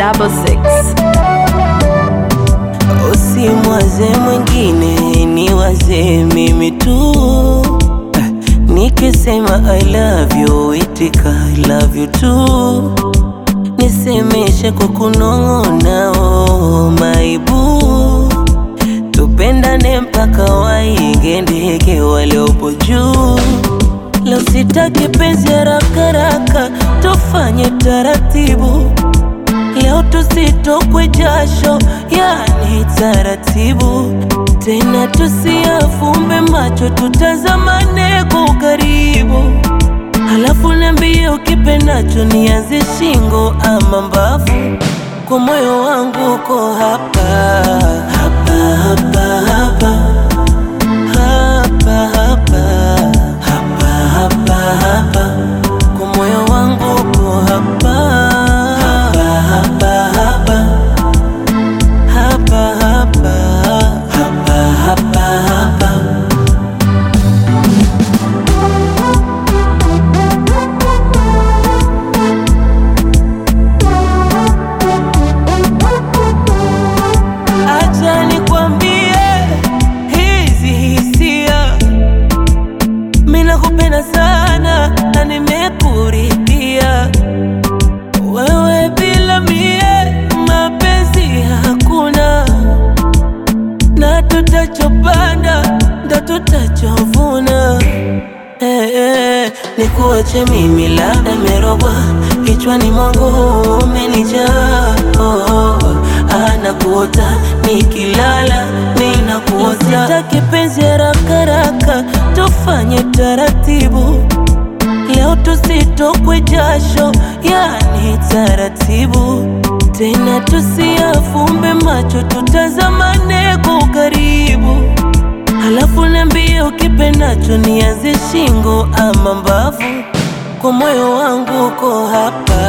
double six. Usimwaze mwingine, ni waze mimi tu. Nikisema I love you, itika I love you too. Nisemeshe kwa kunong'ona, oh my boo. Tupendane mpaka waige ndege waliopo juu. Leo sitaki penzi haraka haraka, tufanye taratibu. Leo tusitokwe jasho, yani taratibu. Tena tusiafumbe macho, tutazamane kwa ukaribu. Halafu niambie ukipendacho, nianze shingo ama mbavu. Kwa moyo wangu uko hapa hapa hapa hapa hapa hapa hapa hapa hapa kwa moyo wangu uko hapa hapa hapa hapa hapa hapa hapa hapa hapa Acha nikwambie hizi hisia, mimi nakupenda sana na nimekuridhia wewe, bila mie mapenzi hakuna, na tutachopanda ndo tutachovuna. Eh, eh, nikuache mimi labda merogwa kichwani mwangu umenijaa oh, oh, anakuota nikilala ninakuota sitaki penzi haraka haraka tufanye taratibu leo tusitokwe jasho yani taratibu tena tusiafumbe macho tutazamane kwa ukaribu Halafu niambie ukipendacho, nianze shingo ama mbavu. Kwa moyo wangu uko hapa